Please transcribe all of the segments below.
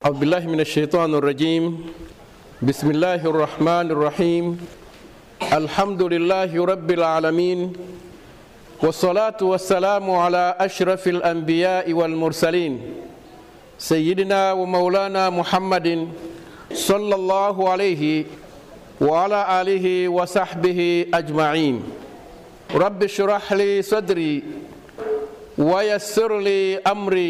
أعوذ بالله من الشيطان الرجيم بسم الله الرحمن الرحيم الحمد لله رب العالمين والصلاة والسلام على أشرف الأنبياء والمرسلين سيدنا ومولانا محمد صلى الله عليه وعلى آله وصحبه أجمعين رب اشرح لي صدري ويسر لي أمري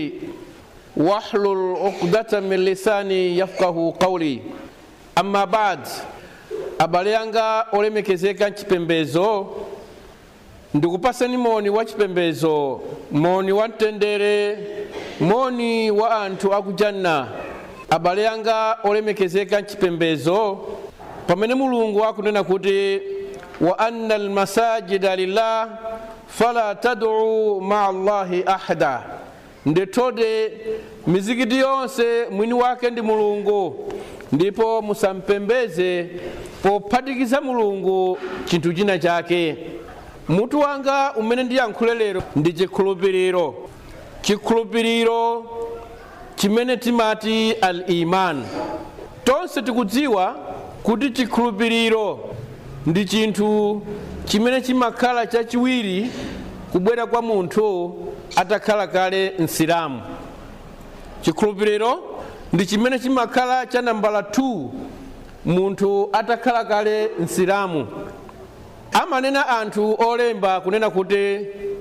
واحلل عقدة من lisani yafqahu qawli amma bad abale yanga olemekezeka mchipembezo ndikupasani moni wa chipembezo moni wa mtendere moni wa anthu akujanna abale yanga olemekezeka mchipembezo pamene mulungu akunena kuti wa anna almasajida lillah fala tad'u maa allahi ahada ndethode mizikiti yonse mwini wake ndi mulungu ndipo musampembeze pophatikiza mulungu chinthu china chake mutu wanga umene ndiyankhule lero ndi chikhulupiriro chikhulupiriro chimene timati al iman tonse tikudziwa kuti chikhulupiriro ndi chinthu chimene chimakhala chachiwiri kubwera kwa munthu atakhala kale msilamu chikhulupiriro ndi chimene chimakhala cha nambala 2 munthu atakhala kale msilamu amanena anthu olemba kunena kuti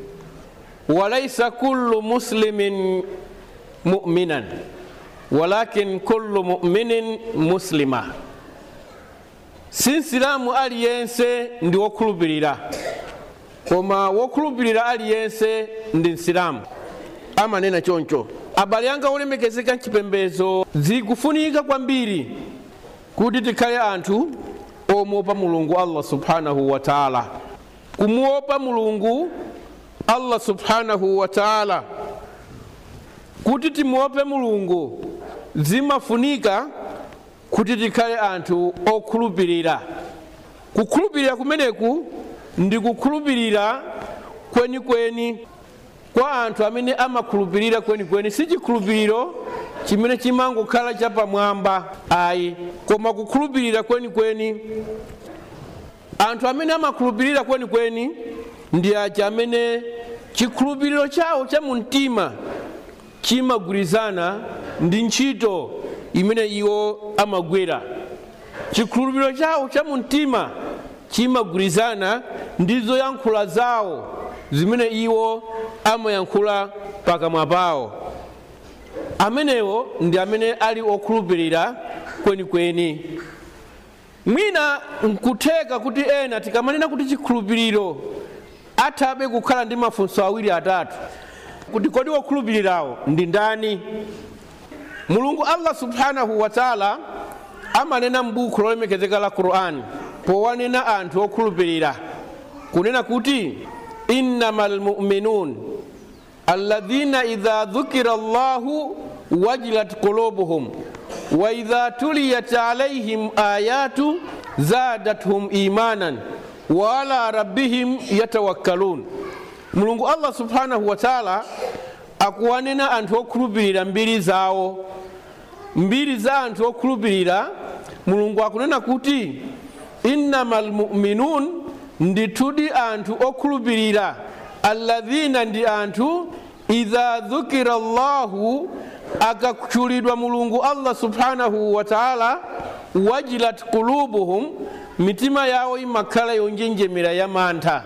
walaisa kullu muslimin mu'minan walakin kullu mu'minin muslima si msilamu aliyense ndi wokhulupirira koma wokhulupirira aliyense ndi msilamu amanena choncho abale anga olemekezeka mchipembezo zikufunika kwambiri kuti tikhale anthu omuopa mulungu allah subhanahu wa taala kumuopa mulungu allah subhanahu wa taala kuti timuope mulungu zimafunika kuti tikhale anthu okhulupirira kukhulupirira kumeneku ndi kukhulupirira kwenikweni kwa anthu amene amakhulupirira kwenikweni si chikhulupiriro chimene chimangokhala chapamwamba ayi koma kukhulupirira kwenikweni anthu amene amakhulupirira kwenikweni ndi aja amene chikhulupiriro chawo cha mumtima chimagwirizana ndi ntchito imene iwo amagwera chikhulupiriro chawo cha mumtima chimagwirizana ndi zoyankhula zawo zimene iwo amayankhula pakamwa pawo amenewo ndi amene ali okhulupirira kwenikweni mwina nkutheka kuti ena tikamanena kuti chikhulupiriro athabe kukhala ndi mafunso awiri atatu kuti kodi wokhulupirirawo ndi ndani mulungu allah subhanahu wa taala amanena m'buku lolemekezeka la qur'ani powanena anthu okhulupirira kunena kuti innama lmuminun alladhina idha dhukira llahu wajilat qulubuhum wa idha tuliyat alaihim ayatu zadathum imanan wa ala rabbihim yatawakkalun mulungu allah subhanahu wa taala akuwanena anthu okhulupirira mbiri zawo mbiri za anthu okhulupirira mulungu akunena kuti innama lmuminun ndithudi anthu okhulupirira alladhina ndi anthu idha dhukira llahu akatchulidwa mulungu allah subhanahu wa taala wajilat qulubuhum mitima yawo imakhala yonjenjemera ya mantha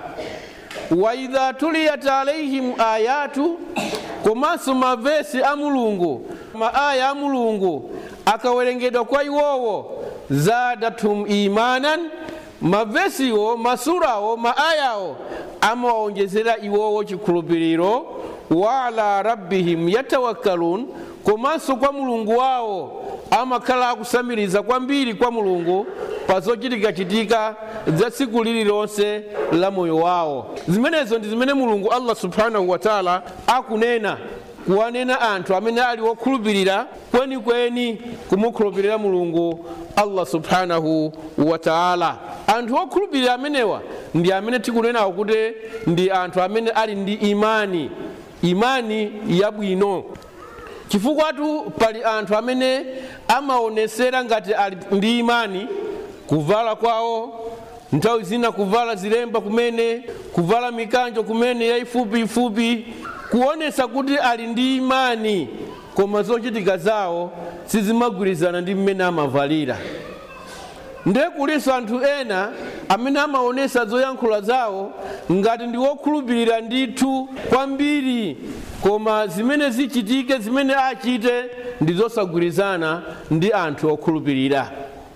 wa idha tuliyat alaihim ayatu komanso mavesi a mulungu maaya a mulungu akawerengedwa kwa iwowo zadathum imanan mavesiwo masurawo maayawo amawonjezera iwowo chikhulupiriro wa ala rabbihim yatawakkalun komanso kwa mulungu wawo amakhala akusamiriza kwambiri kwa mulungu pa zochitikachitika za tsiku lililonse la moyo wawo zimenezo ndi zimene mulungu allah subhanahu wa taala akunena kuwanena anthu amene ali wokhulupirira kwenikweni kumukhulupirira mulungu allah subhanahu wa taala anthu okhulupirira amenewa ndi amene tikunenawo kuti ndi anthu amene ali ndi imani imani yabwino chifukwatu pali anthu amene amaonesera ngati ali ndi imani kuvala kwawo nthawi zina kuvala zilemba kumene kuvala mikanjo kumene yayifupi ifupi kuonesa kuti ali ndi imani koma zochitika zawo sizimagwirizana ndi mmene amavalira ndiye kulinso anthu ena amene amaonesa zoyankhula zawo ngati ndi wokhulupirira ndithu kwambiri koma zimene zichitike zimene achite ndi zosagwirizana ndi anthu okhulupirira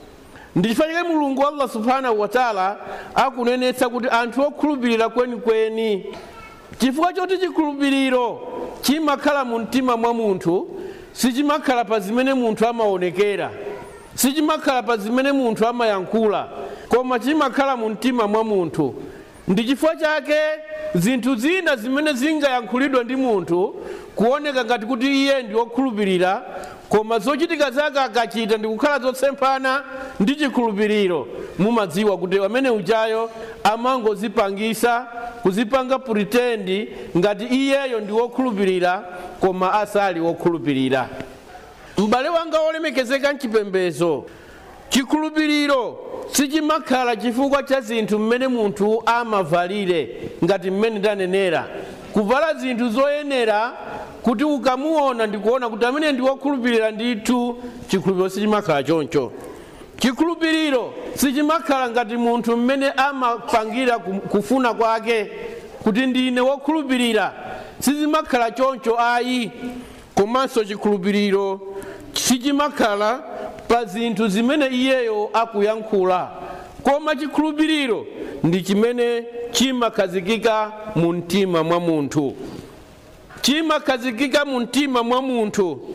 ndi chifukwa chake mulungu allah subhanahu wataala akunenetsa kuti anthu okhulupirira kwenikweni chifukwa choti chikhulupiriro chimakhala mu mtima mwa munthu sichimakhala pa zimene munthu amaonekera sichimakhala pa zimene munthu amayankhula koma chimakhala mu mtima mwa munthu ndi chifukwa chake zinthu zina zimene zingayankhulidwe ndi munthu kuoneka ngati kuti iye ndi wokhulupirira koma zochitika zake akachita ndi kukhala zosemphana ndi chikhulupiriro mumadziwa kuti amene ujayo amangozipangisa kuzipanga puritendi ngati iyeyo ndi wokhulupirira koma asali wokhulupirira m'bale wanga wolemekezeka mchipembezo chikhulupiriro sichimakhala chifukwa cha zinthu mmene munthu amavalire ngati mmene ndanenera kuvala zinthu zoyenera kuti ukamuona ndikuona kuti amene ndi wokhulupirira ndithu chikhulupiriro sichimakhala choncho chikhulupiriro sichimakhala ngati munthu mmene amapangira kufuna kwake kuti ndine wokhulupirira sizimakhala choncho ayi komanso chikhulupiriro sichimakhala pa zinthu zimene iyeyo akuyankhula koma chikhulupiriro ndi chimene chimakhazikika mu mtima mwa munthu chimakhazikika mu mtima mwa munthu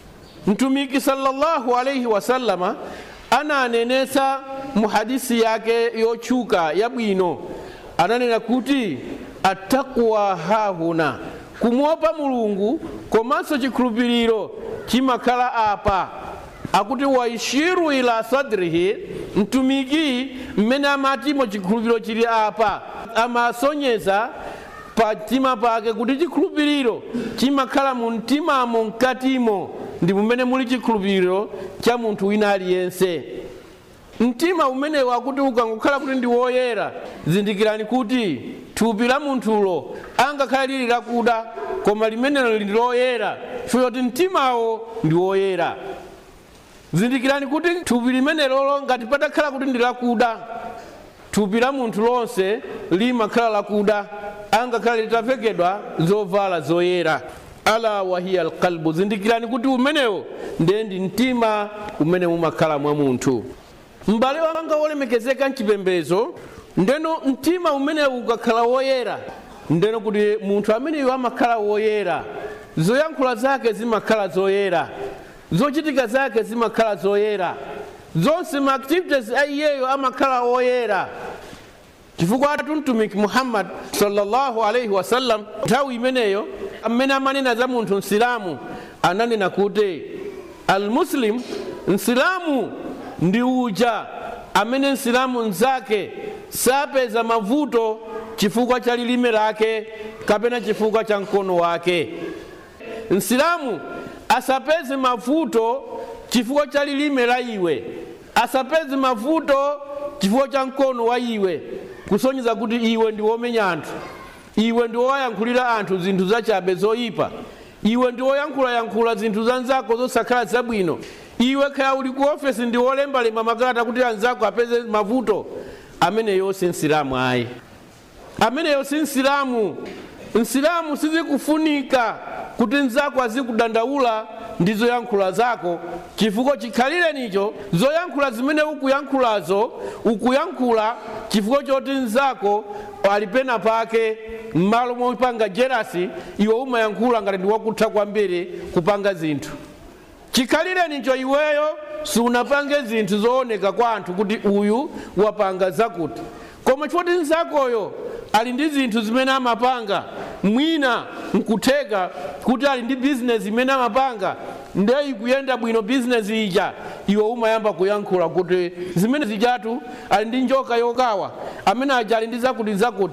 mtumiki sallallahu alaihi wasallama ananenetsa mu hadisi yake yotchuka yabwino ananena kuti attaqwa hahuna kumwopa mulungu komanso chikhulupiriro chimakhala apa akuti waishiru ila sadrihi mtumiki mmene amatimo chikhulupiriro chili apa amasonyeza pa mtima pake kuti chikhulupiriro chimakhala mu mtimamo mkatimo ndi mumene muli chikhulupiriro cha munthu wina aliyense mtima umenewo akuti ukangokhala kuti ndi woyera zindikirani kuti thupi la munthulo angakhale lili lakuda koma limenelo lili loyera chifukwa kuti mtimawo ndi woyera zindikirani kuti thupi limenelolo ngati patakhala kuti ndi lakuda thupi la munthu lonse limakhala lakuda angakhale litavekedwa zovala zoyera ala wahiya alqalbu zindikirani kuti umenewo ndiye ndi mtima umene mumakhala mwa munthu m'bale wanga wolemekezeka mchipembezo ndeno mtima umenewu ukakhala woyera ndeno kuti munthu ameneyo amakhala woyera zoyankhula zake zimakhala zoyera zochitika zake zimakhala zoyera zonse ma activities a iyeyo amakhala woyera chifukwa atu mtumiki muhammad sallallahu alaihi wasallam nthawi imeneyo amene amanena za munthu msilamu ananena kuti almuslim msilamu ndi uja amene msilamu mzake sapeza mavuto chifukwa cha lilime lake kapena chifukwa cha mkono wake msilamu asapeze mavuto chifukwa cha lilime la iwe asapeze mavuto chifukwa cha mkono wa iwe kusonyeza kuti iwe ndi womenya anthu iwe ndi wowayankhulira anthu zinthu zachabe zoyipa iwe ndi woyankhulayankhula zinthu za nzako zosakhala zabwino iwe kaya uli ku ofesi ndi wolembalemba makalata kuti anzako apeze mavuto ameneyo si msilamu ayi ameneyo si msilamu msilamu sizikufunika kuti nzako azikudandaula ndi zoyankhula zako chifukwa chikhalire nicho zoyankhula zimene ukuyankhulazo ukuyankhula chifukwa choti nzako ali pena pake m'malo mopanga jerasi iwe umayankhula ngati ndi wakutha kwambiri kupanga zinthu chikhalire nicho iweyo siunapange zinthu zooneka kwa anthu kuti uyu wapanga zakuti koma chifukwa nzakoyo ali ndi zinthu zimene amapanga mwina nkutheka kuti ali ndi bizinesi imene amapanga nde ikuyenda bwino bizinesi ija iwe umayamba kuyankhula kuti zimene zijatu ali ndi njoka yokawa amene aja ali ndi zakuti zakuti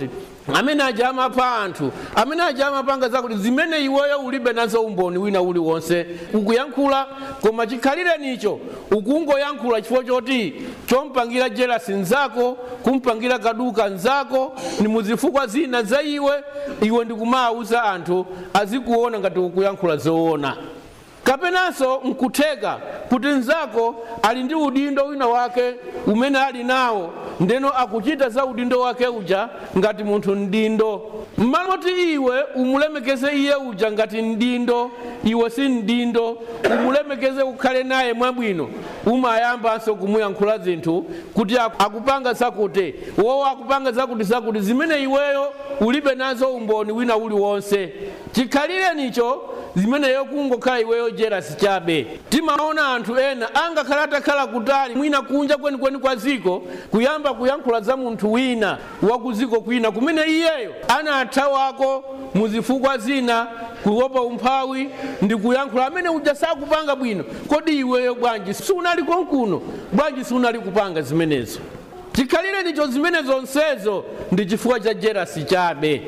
amene ajama pa anthu amene ajama panga zakuti zimene iweyo ulibe nazo umboni wina uliwonse ukuyankhula koma chikhalirenicho ukungoyankhula chifukwa choti chompangira jelasi nzako kumpangira kaduka nzako ni muzifukwa zina za iwe iwe ndikumawuza anthu azikuona ngati ukuyankhula zoona kapenanso nkutheka kuti nzako ali ndi udindo wina wake umene ali nawo ndeno akuchita za udindo wake uja ngati munthu mdindo mmalo moti iwe umulemekeze iye uja ngati mdindo iwe si mdindo umulemekeze ukhale naye mwabwino umayambanso kumuyankhula zinthu kuti akupanga zakuti wowo akupanga zakuti zakuti zimene iweyo ulibe nazo umboni wina uliwonse chikhalirenicho zimeneyo kungokhala iweyo jerasi chabe timaona anthu ena angakhala atakhala kutali mwina kunja kwenikweni kwa ziko kuyamba kuyankhula za munthu wina wakuziko kwina kumene iyeyo anathawako muzifukwa zina kuopa umphawi ndi kuyankhula amene uja sakupanga bwino kodi iweyo bwanji siunali konkuno bwanji siunali kupanga zimenezo chikhalirenicho zimene zonsezo ndi chifukwa cha jerasi chabe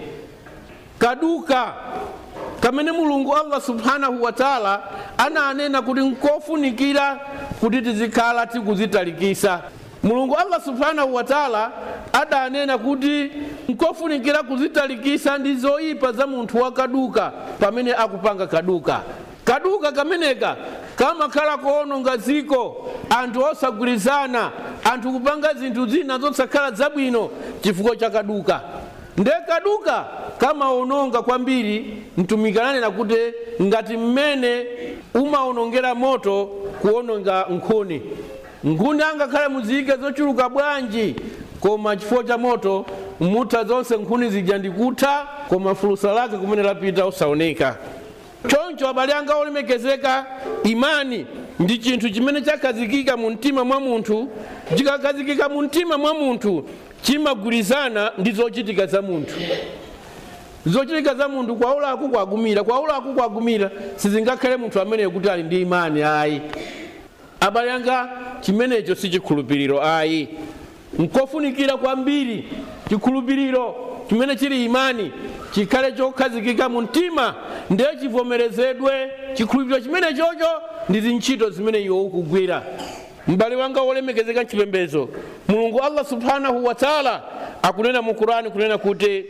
kaduka kamene mulungu allah subhanahu wa taala ananena kuti nkofunikira kuti tizikhala tikuzitalikisa mulungu allah subhanahu wa taala adanena kuti nkofunikira kuzitalikisa ndi zoyipa za munthu wakaduka pamene akupanga kaduka kaduka kameneka kamakhala koononga ziko anthu osagwirizana anthu kupanga zinthu zina zosakhala zabwino chifukwa cha kaduka nde kaduka kamaononga kwambiri mtumiki ananena kuti ngati mmene umaonongera moto kuononga nkhuni nkhuni angakhale muziyike zochuluka bwanji koma chifukwa cha moto mutha zonse nkhuni zija ndikutha koma fulusa lake kumene lapita usaoneka choncho abale anga olemekezeka imani ndi chinthu chimene chakhazikika mu mtima mwa munthu chikakhazikika mu mtima mwa munthu chimagwirizana ndi zochitika za munthu zochitika za munthu kwaulaku kwagumira kwaulaku kwagumira sizingakhale munthu ameneyo kuti ali ndi imani ayi abale anga chimenecho si chikhulupiriro ayi nkofunikira kwambiri chikhulupiriro chimene chili imani chikhale chokhazikika mu mtima ndiye chivomerezedwe chikhulupiriro chimene chocho ndi zintchito zimene iwe ukugwira m'bale wanga wolemekezeka mchipembezo mulungu allah subhanahu wa taala akunena mu qurani kunena kuti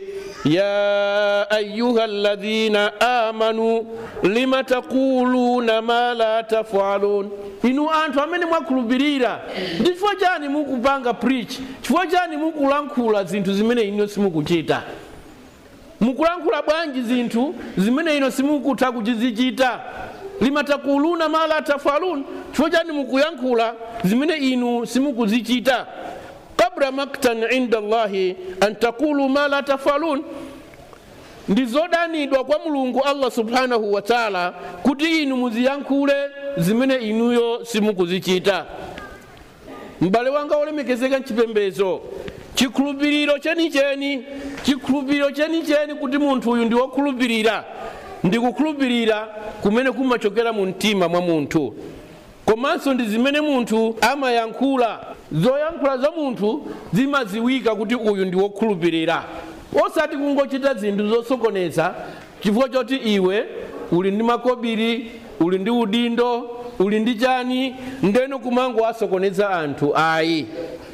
ya ayuha alladhina amanu lima taquluna ma la tafalun inu anthu amene mwakhulupirira ndi chifukwa chani mukupanga preach chifukwa chani mukulankhula zinthu zimene ino simukuchita mukulankhula bwanji zinthu zimene ino simukutha kuchizichita lima taquluna ma la tafalun chifukwa chani mukuyankhula zimene inu simukuzichita kabra maktan inda allahi an taqulu ma la tafalun ndi zodanidwa kwa mulungu allah subhanahu wa taala kuti inu muziyankhule zimene inuyo simukuzichita m'bale wanga wolemekezeka mchipembezo chikhulupiriro chenicheni chikhulupiriro chenicheni kuti munthu uyu ndi wokhulupirira ndi kukhulupirira kumene kumachokera mu mtima mwa munthu komanso ndi zimene munthu amayankhula zoyankhula za munthu zimaziwika kuti uyu ndi wokhulupirira osati kungochita zinthu zosokoneza chifukwa choti iwe uli ndi makobiri uli ndi udindo uli ndi chani ndeno kumango asokoneza anthu ayi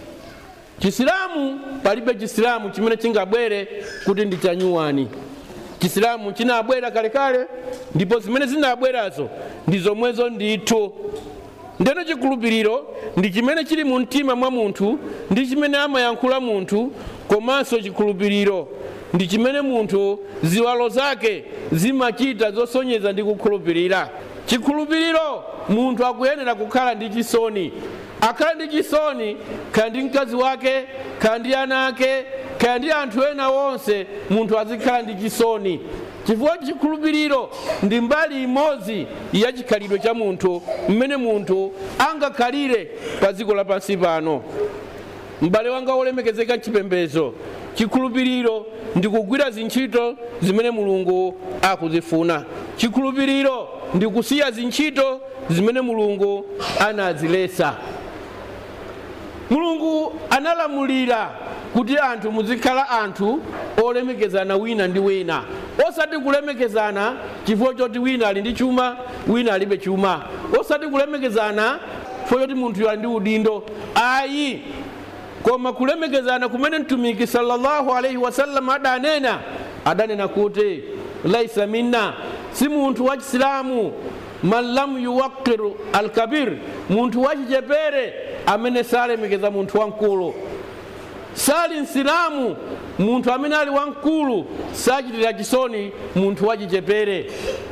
chisilamu palibe chisilamu chimene chingabwere kuti ndi chanyuwani chisilamu chinabwera kalekale ndipo zimene zinabwerazo ndi zomwezo ndithu ndeno chikhulupiriro ndi chimene chili mu mtima mwa munthu ndi chimene amayankhula munthu komanso chikhulupiriro ndi chimene munthu ziwalo zake zimachita zosonyeza ndi kukhulupirira chikhulupiriro munthu akuyenera kukhala ndi chisoni akhala ndi chisoni kaya ndi mkazi wake kaya ndi ana ake kaya ndi anthu ena onse munthu azikhala ndi chisoni chifukwa chikhulupiriro ndi mbali imodzi ya chikhalidwe cha munthu mmene munthu angakhalire pa dziko lapansi pano m'bale wanga wolemekezeka mchipembezo chikhulupiriro ndi kugwira zintchito zimene mulungu akuzifuna chikhulupiriro ndi kusiya zintchito zimene mulungu anazilesa mulungu analamulira kuti anthu muzikhala anthu olemekezana wina ndi wina osati kulemekezana chifukwa choti wina ali ndi chuma wina alibe chuma osati kulemekezana chifukwa choti munthu ali ndi udindo ayi koma kulemekezana kumene mtumiki sallallahu alaihi wasallam adanena adanena kuti laisa minna si munthu wa chisilamu man lam yuwakiru alkabir munthu wachichepere amene salemekeza munthu wamkulu sali msilamu munthu amene ali wamkulu sachitira chisoni munthu wachichepere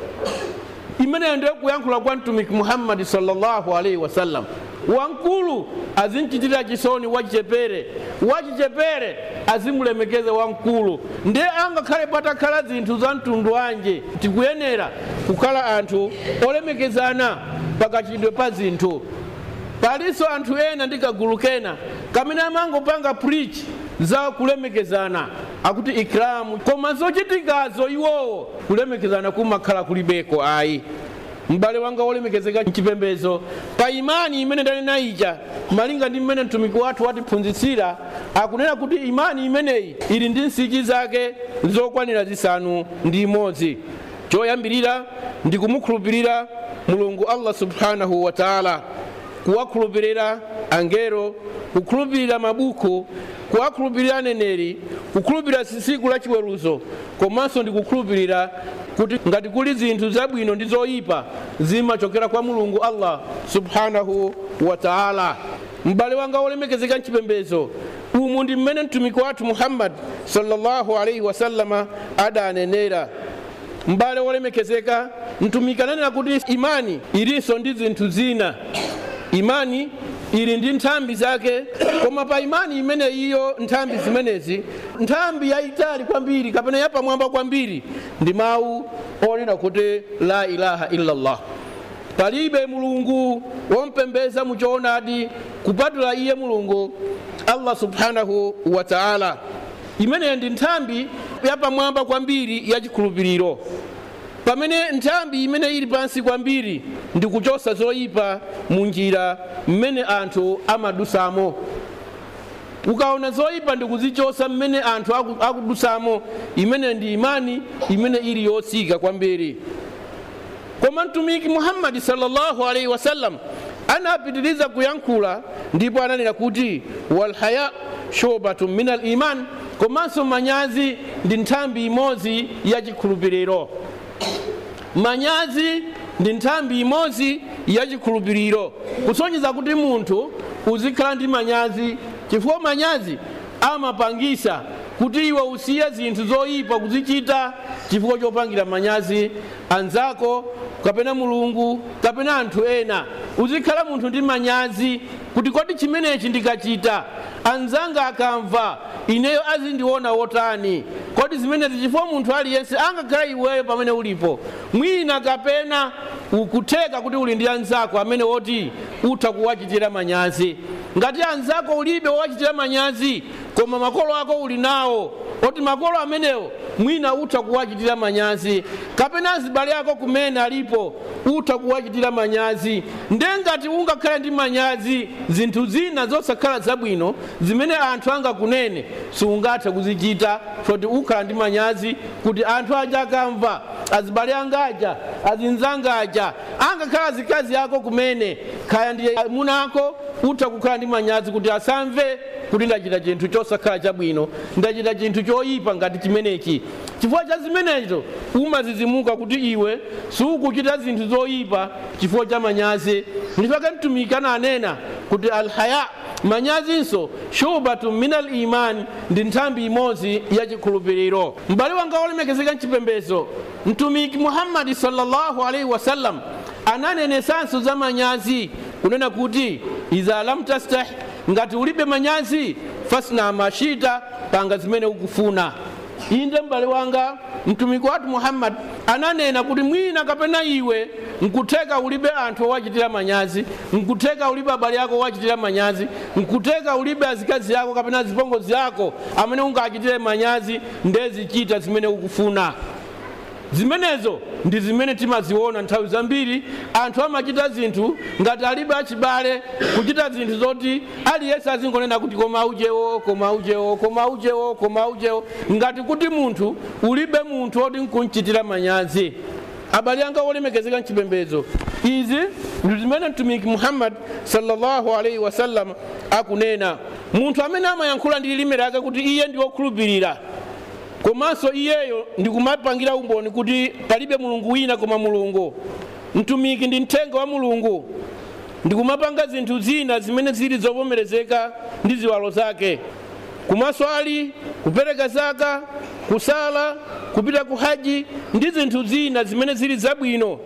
imeneyo ndiyo kuyankhula kwa mtumiki muhammadi sallallahu alaihi wasallam wamkulu azimchitira chisoni wachichepere wachichepere azimulemekeze wamkulu ndiye angakhale patakhala zinthu za mtundu wanje tikuyenera kukhala anthu olemekezana pakachidwe pa zinthu palinso anthu ena ndi kagulu kena kamene amangopanga preach za kulemekezana akuti ikramu koma zochitikazo iwowo kulemekezana kumakhala kulibeko ayi m'bale wanga wolemekezeka mchipembezo pa imani imene ndanena ija malinga ndi mmene mtumiki wathu watiphunzitsira akunena kuti imani imeneyi ili ndi nsichi zake zokwanira zisanu ndi imodzi choyambirira ndi kumukhulupirira mulungu allah subhanahu wa taala kuwakhulupirira angelo kukhulupirira mabuku kuwakhulupirira aneneri kukhulupirira tsiku la chiweruzo komanso ndi kukhulupirira kuti ngati kuli zinthu zabwino ndi zoyipa zimachokera kwa mulungu allah subhanahu wa taala m'bale wanga wolemekezeka mchipembezo umu ndi mmene mtumiki wathu muhammad sallallahu alaihi wasallama adanenera m'bale wolemekezeka mtumiki ananena kuti imani ilinso ndi zinthu zina imani ili ndi nthambi zake koma pa imani imene iyo nthambi zimenezi nthambi yayitali kwambiri kapena yapamwamba kwambiri ndi mawu onena kuti la ilaha illallah palibe mulungu wompembeza muchoonadi kupatula iye mulungu allah subhanahu wa taala imeneyo ndi nthambi yapamwamba kwambiri yachikhulupiriro pamene nthambi imene ili pansi kwambiri ndi kuchosa zoyipa mu njira mmene anthu amadusamo ukaona zoyipa ndi kuzichosa mmene anthu akudusamo imene ndi imani imene ili yotsika kwambiri koma mtumiki muhammadi sallallahu alaihi wasallam anapitiriza kuyankhula ndipo ananena kuti walhaya shobatun min al iman komanso manyazi ndi nthambi imodzi yachikhulupiriro manyazi ndi nthambi imodzi yachikhulupiriro kusonyeza kuti munthu uzikhala ndi manyazi chifukwa manyazi amapangisa kuti iwe usiye zinthu zoyipa kuzichita chifukwa chopangira manyazi anzako kapena mulungu kapena anthu ena uzikhala munthu ndi manyazi kuti kodi chimenechi ndikachita anzanga akamva ineyo azindiona wotani kodi zimenezi chifukwa munthu aliyense angakhala iweyo pamene ulipo mwina kapena ukutheka kuti uli ndi anzako amene woti utha kuwachitira manyazi ngati anzako ulibe wowachitira manyazi koma makolo ako uli nawo oti makolo amenewo mwina utha kuwachitira manyazi kapena azibale ako kumene alipo utha kuwachitira manyazi nde ngati ungakhale ndi manyazi zinthu zina zosakhala zabwino zimene anthu angakunene siungathe kuzichita choti ukhala ndi manyazi kuti anthu aja akamva azibale angaja azinzangaja angakhala zikazi ako kumene khaya ndi munako utha kukhala ndi manyazi kuti asamve kuti ndachita chinthu chosakhala chabwino ndachita chinthu choyipa ngati chimenechi chifukwa cha zimenezo umazizimuka kuti iwe sukuchita zinthu zoyipa chifukwa cha manyazi ndipake mtumiki ananena kuti alhaya manyazinso shubatu min al imani ndi nthambi imodzi yachikhulupiriro m'bale wanga wolemekezeka mchipembezo mtumiki muhammadi sallallahu alaihi wasallam ananenesanso za manyazi kunena kuti iza lam tastah ngati ulibe manyazi fasna mashita panga zimene ukufuna inde m'bale wanga mtumiki wathu muhammad ananena kuti mwina kapena iwe nkutheka ulibe anthu owachitira manyazi nkutheka ulibe abale ako owachitira manyazi nkutheka ulibe azikazi ako kapena azipongozi ako amene ungachitire manyazi ndezichita zimene ukufuna zimenezo ndi zimene timaziona nthawi zambiri anthu amachita zinthu ngati alibe achibale kuchita zinthu zoti aliyense azingonena kuti koma ujewo koma ujewo koma ujewo koma ujewo ngati kuti munthu ulibe munthu oti nkunchitira manyazi abale anga olemekezeka mchipembedzo izi ndi zimene mtumiki muhammad sallallahu alaihi wasallam akunena munthu amene amayankhula ndi lilime lake kuti iye ndi wokhulupirira komanso iyeyo ndikumapangira umboni kuti palibe mulungu wina koma mulungu mtumiki ndi mthenga wa mulungu ndikumapanga zinthu zina zimene zili zovomerezeka ndi ziwalo zake kumaswali kupereka zaka kusala kupita ku haji ndi zinthu zina zimene zili zabwino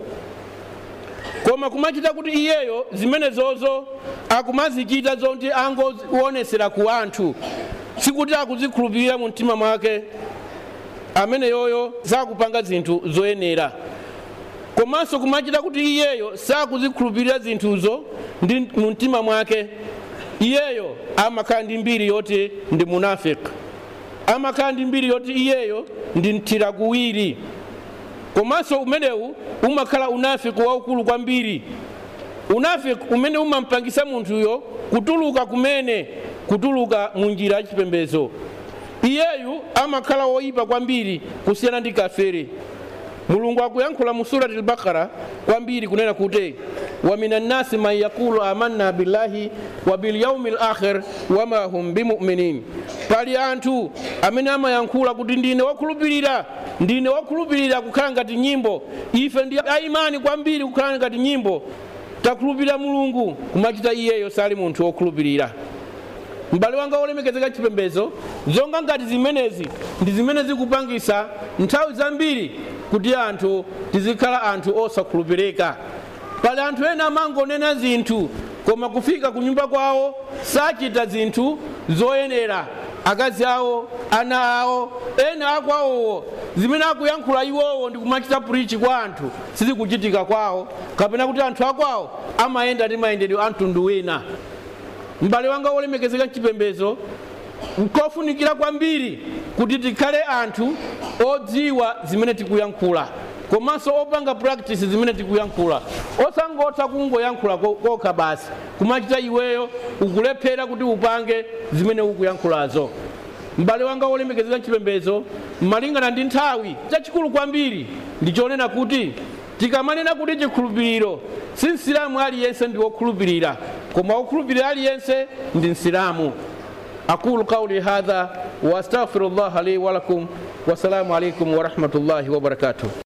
koma kumachita kuti iyeyo zimenezozo akumazichita zoti angozionesera ku anthu sikuti akuzikhulupirira mu mtima mwake amene yoyo sakupanga zinthu zoyenera komanso kumachita kuti iyeyo sakuzikhulupirira zinthuzo ndi mu mtima mwake iyeyo amakhala ndi mbiri yoti ndi munafiki amakhala ndi mbiri yoti iyeyo ndi mthira kuwiri komanso umenewu umakhala unafiki waukulu kwambiri unafiki umene umampangisa munthuyo kutuluka kumene kutuluka mu njira ya chipembedzo iyeyu amakhala woyipa kwambiri kusiyana ndi kafiri mulungu akuyankhula mu surati al-bakara kwambiri kunena kuti wa minan nasi man yaqulu amanna billahi wa bilyaumi lakhir wama hum bimuminin pali anthu amene amayankhula kuti ndine wokhulupirira ndine wokhulupirira kukhala ngati nyimbo ife ndi aimani kwambiri kukhala ngati nyimbo takhulupirira mulungu kumachita iyeyo sali munthu wokhulupirira m'bale wanga wolemekezeka chipembedzo zonga ngati zimenezi ndi zimene zikupangisa nthawi zambiri kuti anthu tizikhala anthu osakhulupirika pali anthu ena amangonena zinthu koma kufika ku nyumba kwawo sachita zinthu zoyenera akazi awo ana awo ena akwawowo zimene akuyankhula iwowo ndi kumachita purichi kwa anthu sizikuchitika kwawo kapena kuti anthu akwawo amayenda ndi mayendedwe a mtundu wina m'bale wanga wolemekezeka mchipembedzo nkofunikira kwambiri kuti tikhale anthu odziwa zimene tikuyankhula komanso opanga practice zimene tikuyankhula osangotha kungoyankhula kokha basi kumachita iweyo ukulephera kuti upange zimene ukuyankhulazo m'bale wanga wolemekezeka mchipembedzo malingana ndi nthawi chachikulu kwambiri ndichonena kuti tikamanena kuti chikhulupiriro si msilamu aliyense ndi wokhulupirira koma wokhulupirira aliyense ndi msilamu aqulu qauli hadha wa astaghfiru llah li walakum wassalamu alaikum warahmatullahi wabarakatuh